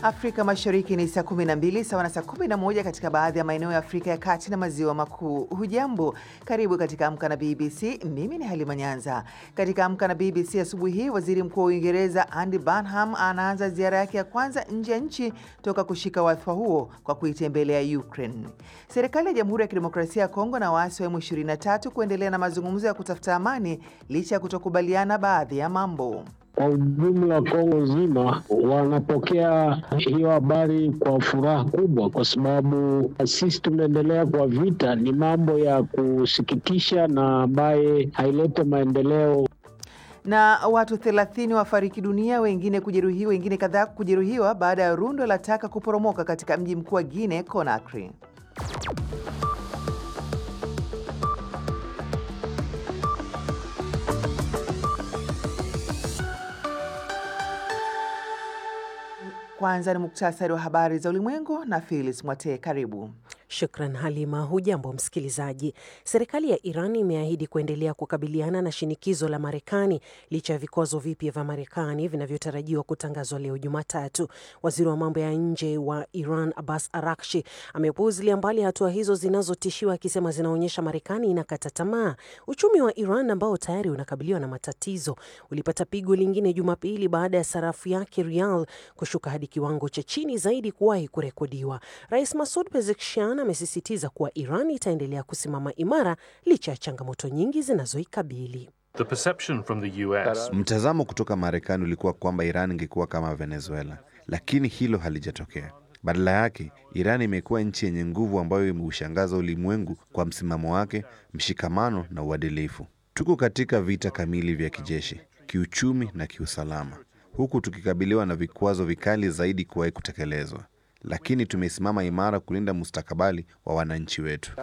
Afrika Mashariki ni saa 12 sawa na saa 11 katika baadhi ya maeneo ya Afrika ya Kati na Maziwa Makuu. Hujambo, karibu katika Amka na BBC. Mimi ni Halima Nyanza. Katika Amka na BBC asubuhi hii, waziri mkuu wa Uingereza Andy Burnham anaanza ziara yake ya kwanza nje ya nchi toka kushika wadhifa huo kwa kuitembelea Ukraine. Serikali ya Jamhuri ya Kidemokrasia ya Kongo na waasi wa M23 kuendelea na mazungumzo ya kutafuta amani licha ya kutokubaliana baadhi ya mambo. Kwa ujumla Kongo nzima wanapokea hiyo habari kwa furaha kubwa, kwa sababu sisi tumeendelea kwa vita. Ni mambo ya kusikitisha na ambaye hailete maendeleo. Na watu 30 wafariki dunia, wengine kujeruhiwa, wengine kadhaa kujeruhiwa baada ya rundo la taka kuporomoka katika mji mkuu wa Guinea Conakry. Kwanza ni muktasari wa habari za ulimwengu na Phyllis Mwatee. Karibu. Shukran Halima. Hujambo msikilizaji. Serikali ya Iran imeahidi kuendelea kukabiliana na shinikizo la Marekani licha ya vikwazo vipya vya Marekani vinavyotarajiwa kutangazwa leo Jumatatu. Waziri wa mambo ya nje wa Iran Abbas Arakshi amepuuzilia mbali hatua hizo zinazotishiwa, akisema zinaonyesha Marekani inakata tamaa. Uchumi wa Iran ambao tayari unakabiliwa na matatizo ulipata pigo lingine Jumapili baada ya sarafu yake rial kushuka hadi kiwango cha chini zaidi kuwahi kurekodiwa. Rais Masud Pezeshkian amesisitiza kuwa Iran itaendelea kusimama imara licha ya changamoto nyingi zinazoikabili. Mtazamo kutoka Marekani ulikuwa kwamba Iran ingekuwa kama Venezuela, lakini hilo halijatokea. Badala yake, Iran imekuwa nchi yenye nguvu ambayo imeushangaza ulimwengu kwa msimamo wake, mshikamano na uadilifu. Tuko katika vita kamili vya kijeshi, kiuchumi na kiusalama, huku tukikabiliwa na vikwazo vikali zaidi kuwahi kutekelezwa lakini tumesimama imara kulinda mustakabali wa wananchi wetu.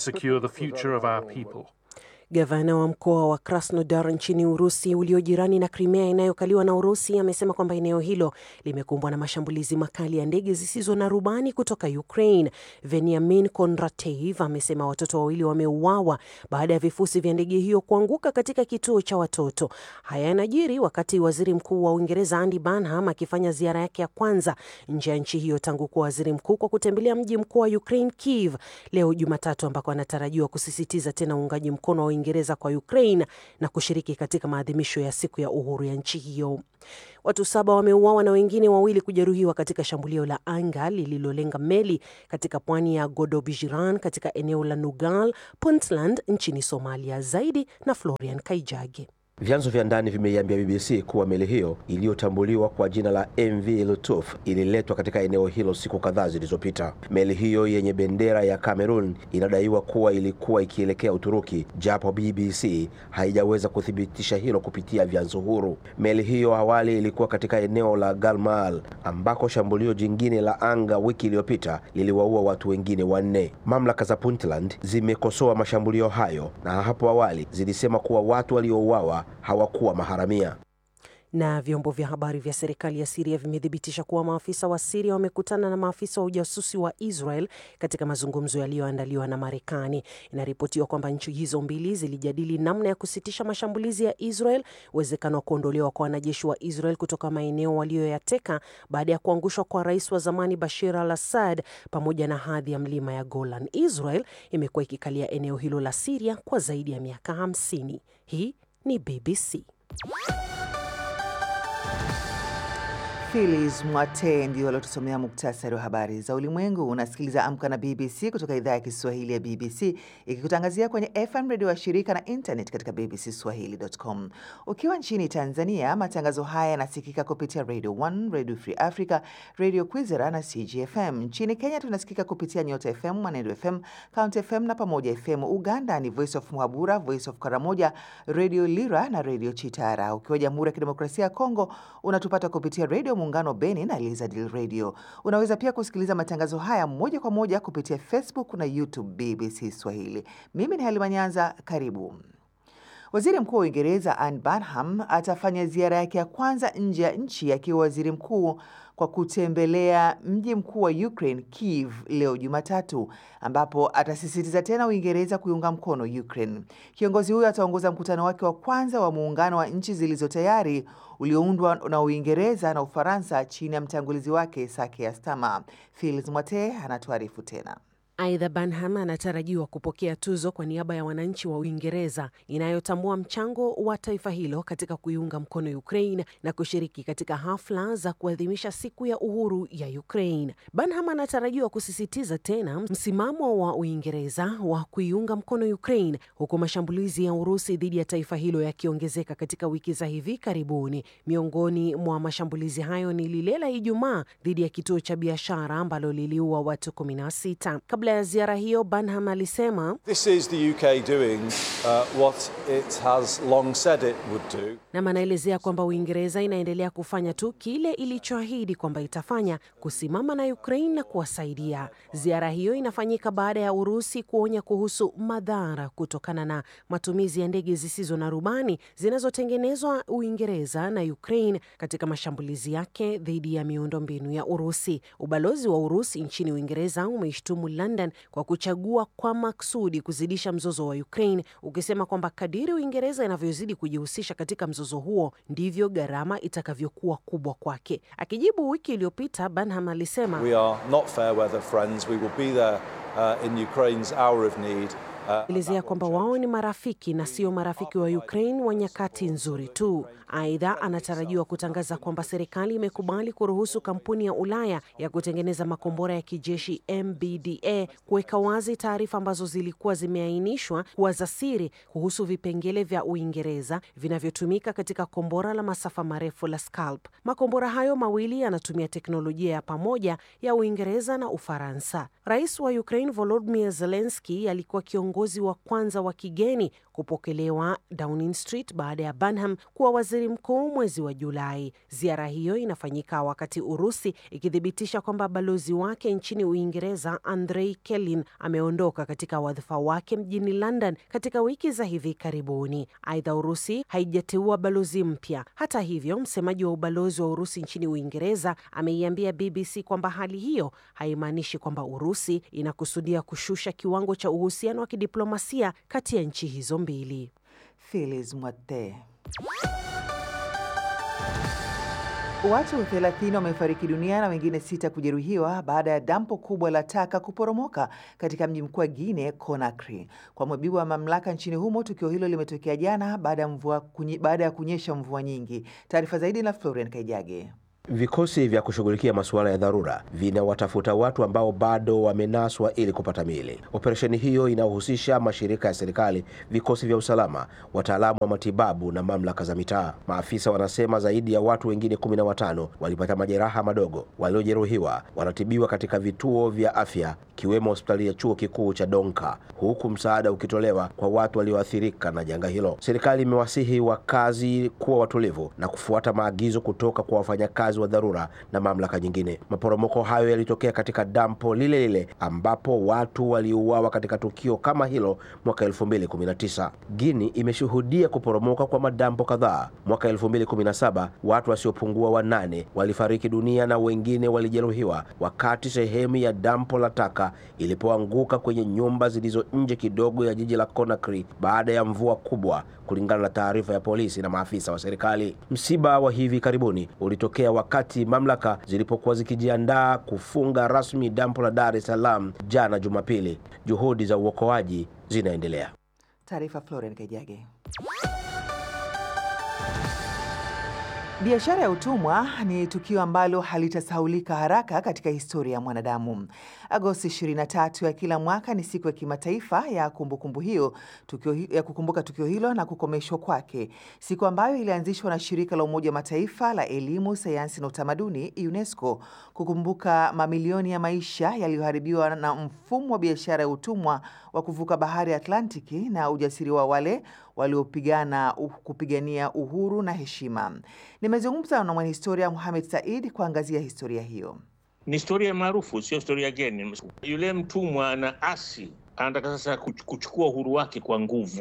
Gavana wa mkoa wa Krasnodar nchini Urusi ulio jirani na Crimea inayokaliwa na Urusi amesema kwamba eneo hilo limekumbwa na mashambulizi makali ya ndege zisizo na rubani kutoka Ukraine. Veniamin Kondratev amesema watoto wawili wameuawa baada ya vifusi vya ndege hiyo kuanguka katika kituo cha watoto. Haya yanajiri wakati waziri mkuu wa Uingereza Andy Burnham akifanya ziara yake ya kwanza nje ya nchi hiyo tangu kuwa waziri mkuu kwa kutembelea mji mkuu wa Ukraine Kiev leo Jumatatu, ambako anatarajiwa kusisitiza tena uungaji mkono wa Uingereza kwa Ukraine na kushiriki katika maadhimisho ya siku ya uhuru ya nchi hiyo. Watu saba wameuawa na wengine wawili kujeruhiwa katika shambulio la anga lililolenga meli katika pwani ya Godobijiran katika eneo la Nugal, Puntland nchini Somalia. Zaidi na Florian Kaijage. Vyanzo vya ndani vimeiambia BBC kuwa meli hiyo iliyotambuliwa kwa jina la MV Lutuf ililetwa katika eneo hilo siku kadhaa zilizopita. Meli hiyo yenye bendera ya Cameroon inadaiwa kuwa ilikuwa ikielekea Uturuki, japo BBC haijaweza kuthibitisha hilo kupitia vyanzo huru. Meli hiyo awali ilikuwa katika eneo la Galmal ambako shambulio jingine la anga wiki iliyopita liliwaua watu wengine wanne. Mamlaka za Puntland zimekosoa mashambulio hayo na hapo awali zilisema kuwa watu waliouawa hawakuwa maharamia. Na vyombo vya habari vya serikali ya Siria vimethibitisha kuwa maafisa wa Siria wamekutana na maafisa wa ujasusi wa Israel katika mazungumzo yaliyoandaliwa na Marekani. Inaripotiwa kwamba nchi hizo mbili zilijadili namna ya kusitisha mashambulizi ya Israel, uwezekano wa kuondolewa kwa wanajeshi wa Israel kutoka maeneo waliyoyateka baada ya kuangushwa kwa rais wa zamani Bashir al Assad, pamoja na hadhi ya mlima ya Golan. Israel imekuwa ikikalia eneo hilo la Siria kwa zaidi ya miaka 50. Hii ni BBC. Phyllis Mwatee ndio aliotusomea muktasari wa habari za ulimwengu. Unasikiliza Amka na BBC kutoka idhaa ya Kiswahili ya BBC ikikutangazia kwenye FM redio wa shirika na internet katika bbcswahili.com. Ukiwa nchini Tanzania, matangazo haya yanasikika kupitia Radio 1, Radio Free Africa, Radio Kwizera na CGFM. Nchini Kenya tunasikika kupitia Nyota FM, Mwanedo FM, Count FM na Pamoja FM. Uganda ni Voice of Muhabura, Voice of Karamoja, Radio Lira na Radio Chitara. Ukiwa Jamhuri ya Kidemokrasia ya Kongo unatupata kupitia Radio Muungano Beni na Elizadil Radio. Unaweza pia kusikiliza matangazo haya moja kwa moja kupitia Facebook na YouTube BBC Swahili. Mimi ni Halima Nyanza, karibu. Waziri Mkuu wa Uingereza Anne Burnham atafanya ziara yake ya kwanza nje ya nchi akiwa waziri mkuu kwa kutembelea mji mkuu wa Ukraine Kiev leo Jumatatu, ambapo atasisitiza tena Uingereza kuiunga mkono Ukraine. Kiongozi huyo ataongoza mkutano wake wa kwanza wa muungano wa nchi zilizo tayari ulioundwa na Uingereza na Ufaransa chini ya mtangulizi wake Sake Stama. Phils Mwate anatuarifu tena. Aidha, Burnham anatarajiwa kupokea tuzo kwa niaba ya wananchi wa Uingereza inayotambua mchango wa taifa hilo katika kuiunga mkono Ukraine na kushiriki katika hafla za kuadhimisha siku ya uhuru ya Ukraine. Burnham anatarajiwa kusisitiza tena msimamo wa Uingereza wa kuiunga mkono Ukraine, huku mashambulizi ya Urusi dhidi ya taifa hilo yakiongezeka katika wiki za hivi karibuni. Miongoni mwa mashambulizi hayo ni lile la Ijumaa dhidi ya kituo cha biashara ambalo liliua watu 16. Kabla ya ziara hiyo, Burnham alisema This is the UK doing uh, what it has long said it would do. nam anaelezea kwamba Uingereza inaendelea kufanya tu kile ilichoahidi kwamba itafanya, kusimama na Ukraine na kuwasaidia. Ziara hiyo inafanyika baada ya Urusi kuonya kuhusu madhara kutokana na matumizi ya ndege zisizo na rubani zinazotengenezwa Uingereza na Ukraine katika mashambulizi yake dhidi ya miundombinu ya Urusi. Ubalozi wa Urusi nchini Uingereza umeishtumu London kwa kuchagua kwa maksudi kuzidisha mzozo wa Ukraine, ukisema kwamba kadiri Uingereza inavyozidi kujihusisha katika mzozo huo ndivyo gharama itakavyokuwa kubwa kwake. Akijibu wiki iliyopita, Burnham alisema We are not fair weather friends. We will be there uh, in Ukraine's hour of need. Uh, elezea kwamba wao ni marafiki na sio marafiki wa Ukraine wa nyakati nzuri tu. Aidha, anatarajiwa kutangaza kwamba serikali imekubali kuruhusu kampuni ya Ulaya ya kutengeneza makombora ya kijeshi MBDA kuweka wazi taarifa ambazo zilikuwa zimeainishwa kuwa za siri kuhusu vipengele vya Uingereza vinavyotumika katika kombora la masafa marefu la Scalp. Makombora hayo mawili yanatumia teknolojia ya pamoja ya Uingereza na Ufaransa. Rais wa Ukraine Volodymyr Zelensky alikuwa kiongozi wa kwanza wa kigeni kupokelewa Downing Street baada ya Burnham kuwa waziri mkuu mwezi wa Julai. Ziara hiyo inafanyika wakati Urusi ikithibitisha kwamba balozi wake nchini Uingereza Andrei Kelin ameondoka katika wadhifa wake mjini London katika wiki za hivi karibuni. Aidha, Urusi haijateua balozi mpya. Hata hivyo, msemaji wa ubalozi wa Urusi nchini Uingereza ameiambia BBC kwamba hali hiyo haimaanishi kwamba Urusi inakusudia kushusha kiwango cha uhusiano wa kidiplomasia kati ya nchi hizo mbili. Phyllis Mwate. Watu 30 wamefariki dunia na wengine sita kujeruhiwa baada ya dampo kubwa la taka kuporomoka katika mji mkuu wa Guinea Conakry. Kwa mujibu wa mamlaka nchini humo, tukio hilo limetokea jana baada ya mvua kunye, baada ya kunyesha mvua nyingi. Taarifa zaidi na Florian Kaijage. Vikosi vya kushughulikia masuala ya dharura vinawatafuta watu ambao bado wamenaswa ili kupata miili. Operesheni hiyo inahusisha mashirika ya serikali, vikosi vya usalama, wataalamu wa matibabu na mamlaka za mitaa. Maafisa wanasema zaidi ya watu wengine kumi na watano walipata majeraha madogo. Waliojeruhiwa wanatibiwa katika vituo vya afya ikiwemo hospitali ya chuo kikuu cha Donka, huku msaada ukitolewa kwa watu walioathirika na janga hilo. Serikali imewasihi wakazi kuwa watulivu na kufuata maagizo kutoka kwa wafanyakazi wa dharura na mamlaka nyingine. Maporomoko hayo yalitokea katika dampo lile lile ambapo watu waliuawa katika tukio kama hilo mwaka 2019. Guini imeshuhudia kuporomoka kwa madampo kadhaa. Mwaka 2017 watu wasiopungua wanane walifariki dunia na wengine walijeruhiwa wakati sehemu ya dampo la taka ilipoanguka kwenye nyumba zilizo nje kidogo ya jiji la Conakry baada ya mvua kubwa, kulingana na taarifa ya polisi na maafisa wa serikali. Msiba wa hivi karibuni ulitokea wakati mamlaka zilipokuwa zikijiandaa kufunga rasmi dampo la Dar es Salaam jana Jumapili. Juhudi za uokoaji zinaendelea. Taarifa Florian Kaijage. Biashara ya utumwa ni tukio ambalo halitasahaulika haraka katika historia ya mwanadamu. Agosti 23 ya kila mwaka ni siku ya kimataifa ya kumbukumbu hiyo tukio, ya kukumbuka tukio hilo na kukomeshwa kwake, siku ambayo ilianzishwa na shirika la Umoja wa Mataifa la elimu, sayansi na utamaduni UNESCO kukumbuka mamilioni ya maisha yaliyoharibiwa na mfumo wa biashara ya utumwa wa kuvuka bahari ya Atlantiki na ujasiri wa wale waliopigana uh, kupigania uhuru na heshima. Nimezungumza na mwanahistoria Mohamed Said kuangazia historia hiyo. Ni historia maarufu, sio historia geni. Yule mtumwa ana asi, anataka sasa kuchukua uhuru wake kwa nguvu.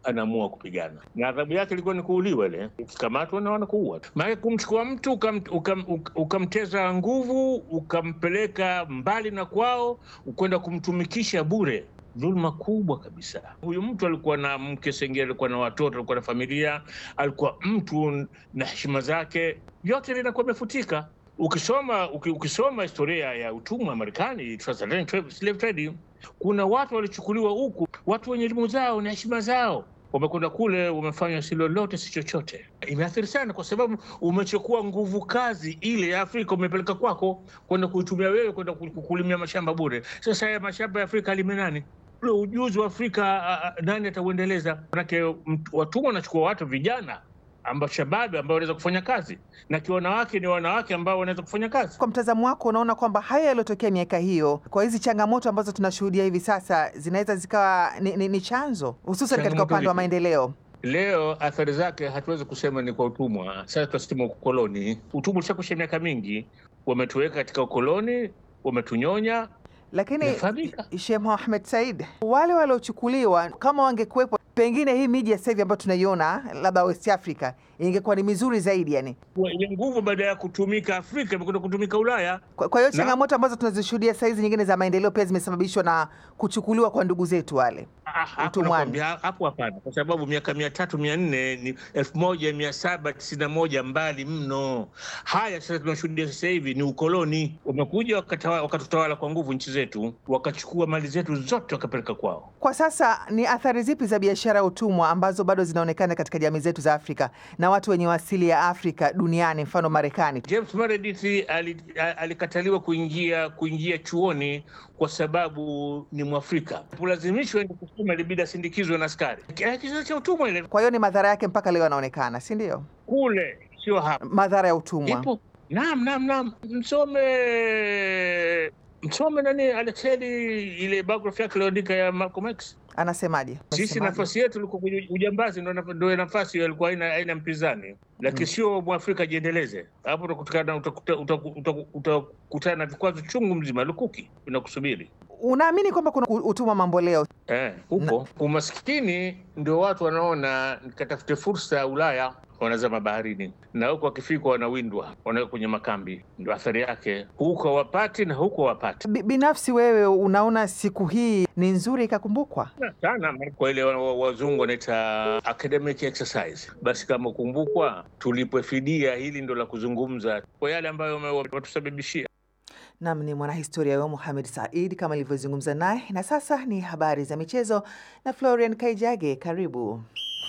anaamua kupigana, na adhabu yake ilikuwa ni kuuliwa. Ile ukikamatwa na wanakuua tu. Maana kumchukua mtu ukam, ukam, ukam, ukamteza nguvu ukampeleka mbali na kwao, ukwenda kumtumikisha bure dhuluma kubwa kabisa. Huyu mtu alikuwa na mke Sengeri, alikuwa na watoto, alikuwa na familia, alikuwa mtu na heshima zake, vyote vinakuwa imefutika. Ukisoma uki, ukisoma historia ya utumwa wa Marekani, transatlantic slave trade, kuna watu walichukuliwa huku, watu wenye elimu zao na heshima zao wamekwenda kule, wamefanya si lolote si chochote. Imeathiri sana, kwa sababu umechukua nguvu kazi ile ya Afrika umepeleka kwako kwenda kuitumia wewe kwenda kulimia mashamba bure. Sasa haya mashamba ya Afrika alime nani? Ule ujuzi wa Afrika uh, nani atauendeleza? Manake watumwa wanachukua watu vijana ambao shababi ambao wanaweza kufanya kazi na kiwanawake ni wanawake ambao wanaweza kufanya kazi. Kwa mtazamo wako, unaona kwamba haya yaliyotokea miaka hiyo, kwa hizi changamoto ambazo tunashuhudia hivi sasa, zinaweza zikawa ni, ni, ni chanzo hususan katika upande wa maendeleo? Leo athari zake hatuwezi kusema ni kwa utumwa. Sasa tunasema ukoloni. Utumwa ulishakusha miaka mingi, wametuweka katika ukoloni, wametunyonya. Lakini Sheikh Mohamed Said, wale waliochukuliwa kama wangekuwepo pengine hii miji ya sasa hivi ambayo tunaiona labda West Africa ingekuwa ni mizuri zaidi, yani wenye nguvu baada ya kutumika Afrika imekwenda kutumika Ulaya. Kwa, kwa hiyo changamoto ambazo tunazishuhudia saa hizi nyingine za maendeleo pia zimesababishwa na kuchukuliwa kwa ndugu zetu wale utumwani. Hapo hapana, kwa sababu miaka mia tatu mia nne ni elfu moja mia saba tisini na moja mbali mno. Haya sasa tunashuhudia sasa hivi ni ukoloni, wamekuja wakatutawala kwa nguvu nchi zetu, wakachukua mali zetu zote wakapeleka kwao. Kwa sasa ni athari zipi za biashara ya utumwa ambazo bado zinaonekana katika jamii zetu za Afrika na watu wenye asili ya Afrika duniani, mfano Marekani? James Meredith alikataliwa kuingia kuingia chuoni kwa sababu ni Mwafrika, kulazimishwa kusoma, ilibidi asindikizwe na askari. Kizazi cha utumwa ile. Kwa hiyo ni madhara yake mpaka leo yanaonekana, si ndio? Kule sio hapa, madhara ya utumwa ipo. Naam, naam, naam, msome msome nani Alexeli, ile biography yake aliyoandika ya Malcolm X. Anasemaje? Sisi nafasi yetu ilikuwa kwenye ujambazi, ndio nafasi ilikuwa haina haina mpinzani, lakini sio mwafrika ajiendeleze. Hapo utakutana utakutana na vikwazo chungu mzima, lukuki vinakusubiri. Unaamini kwamba kuna utumwa mambo leo? Eh, upo umaskini, ndio watu wanaona nikatafute fursa Ulaya wanazama baharini na huko wakifika wanawindwa, wanaweka kwenye makambi. Ndio athari yake, huko wapati na huko wapati. Binafsi wewe unaona siku hii ni nzuri ikakumbukwa sana kwa ile wazungu wanaita academic exercise. Basi kama kumbukwa, tulipwe fidia, hili ndo la kuzungumza kwa yale ambayo watusababishia. Nam ni mwanahistoria wao Mohamed Said kama ilivyozungumza naye. Na sasa ni habari za michezo na Florian Kaijage, karibu.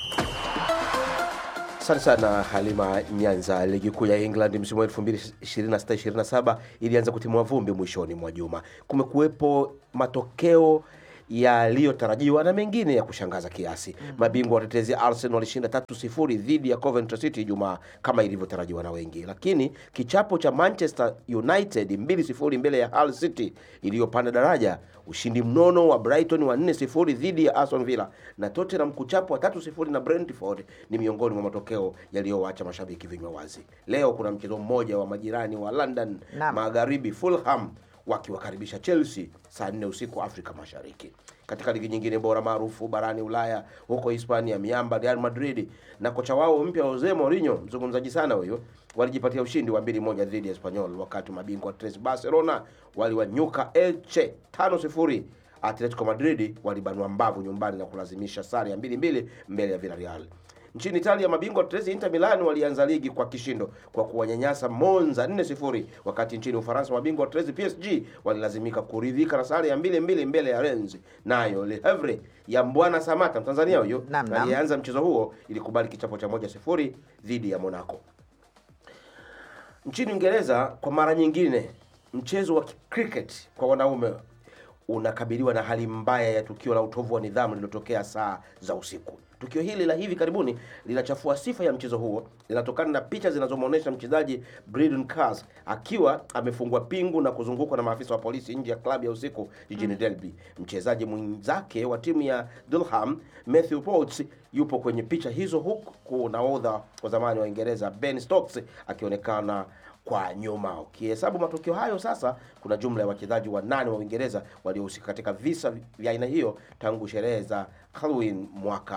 Asante sana Halima Nyanza. Ligi kuu ya England msimu wa 2026-27 ilianza kutimua vumbi mwishoni mwa juma. Kumekuwepo matokeo yaliyotarajiwa na mengine ya kushangaza kiasi. mm -hmm. Mabingwa watetezi Arsenal walishinda tatu sifuri dhidi ya Coventry City Ijumaa kama ilivyotarajiwa na wengi, lakini kichapo cha Manchester United mbili sifuri mbele ya Hull City iliyopanda daraja, ushindi mnono wa Brighton wa nne sifuri dhidi ya Aston Villa na Tottenham kuchapo wa tatu sifuri na Brentford ni miongoni mwa matokeo yaliyowacha mashabiki vinywa wazi. Leo kuna mchezo mmoja wa majirani wa London Naam. magharibi, Fulham wakiwakaribisha Chelsea saa nne usiku Afrika Mashariki. Katika ligi nyingine bora maarufu barani Ulaya, huko Hispania, miamba Real Madrid na kocha wao mpya Jose Mourinho, mzungumzaji sana huyo, walijipatia ushindi wa mbili moja dhidi ya Espanyol, wakati mabingwa Tres Barcelona waliwanyuka Elche tano sifuri. Atletico Madrid walibanua mbavu nyumbani na kulazimisha sare ya mbili mbili mbele ya Villarreal. Nchini Italia mabingwa Tresi Inter Milan walianza ligi kwa kishindo kwa kuwanyanyasa Monza 4-0, wakati nchini Ufaransa mabingwa Tresi PSG walilazimika kuridhika na sare ya mbili mbili mbele ya Rennes. Nayo Le Havre ya Mbwana Samata Mtanzania huyo Naam, naam. alianza mchezo huo ilikubali kichapo cha moja sifuri dhidi ya Monaco. Nchini Uingereza kwa mara nyingine mchezo wa cricket kwa wanaume unakabiliwa na hali mbaya ya tukio la utovu wa nidhamu lililotokea saa za usiku. Tukio hili la hivi karibuni linachafua sifa ya mchezo huo, linatokana na picha zinazomwonyesha mchezaji Braden Cars akiwa amefungwa pingu na kuzungukwa na maafisa wa polisi nje ya klabu ya usiku jijini Derby. Mchezaji mwenzake wa timu ya Durham Matthew Potts yupo kwenye picha hizo, huku nahodha wa zamani wa Uingereza Ben Stokes akionekana kwa nyuma. Ukihesabu matokeo hayo sasa, kuna jumla ya wachezaji wanane wa Uingereza waliohusika katika visa vya aina hiyo tangu sherehe za Halloween mwaka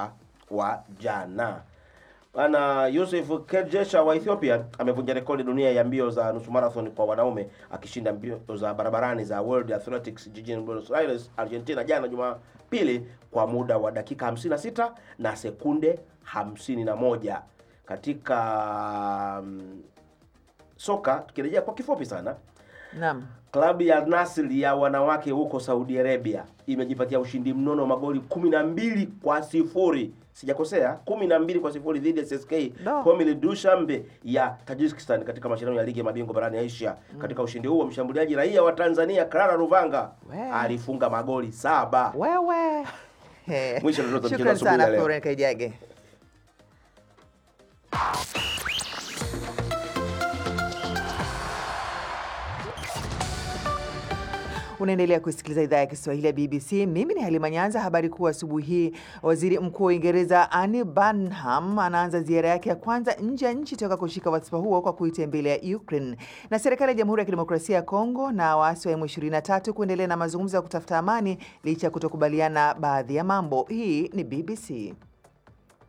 wa jana. Bwana Yusuf Kerjesha wa Ethiopia amevunja rekodi dunia ya mbio za nusu marathon kwa wanaume akishinda mbio za barabarani za World Athletics jijini Buenos Aires, Argentina jana Jumapili kwa muda wa dakika 56 na sekunde 51 katika mm, soka. Tukirejea kwa kifupi sana, Naam. Klabu ya Al Nassr ya wanawake huko Saudi Arabia imejipatia ushindi mnono wa magoli kumi na mbili kwa sifuri sijakosea, kumi na mbili kwa sifuri dhidi ya CSK No. Komil Dushanbe ya Tajikistan katika mashindano ya ligi ya mabingwa barani Asia. Katika ushindi huo mshambuliaji raia wa Tanzania Clara Ruvanga We. alifunga magoli saba. Wewe. He. Mwisho ndio tunamcheza Shukran asubuhi sana ya leo. Florence Kaijage. Unaendelea kusikiliza idhaa ya Kiswahili ya BBC. Mimi ni Halima Nyanza. Habari kuu asubuhi hii, waziri mkuu wa Uingereza Anne Burnham anaanza ziara yake ya kwanza nje ya nchi toka kushika wadhifa huo kwa kuitembelea Ukraine. Na serikali ya Jamhuri ya Kidemokrasia ya Kongo na waasi wa M23 kuendelea na mazungumzo ya kutafuta amani licha ya kutokubaliana baadhi ya mambo. Hii ni BBC.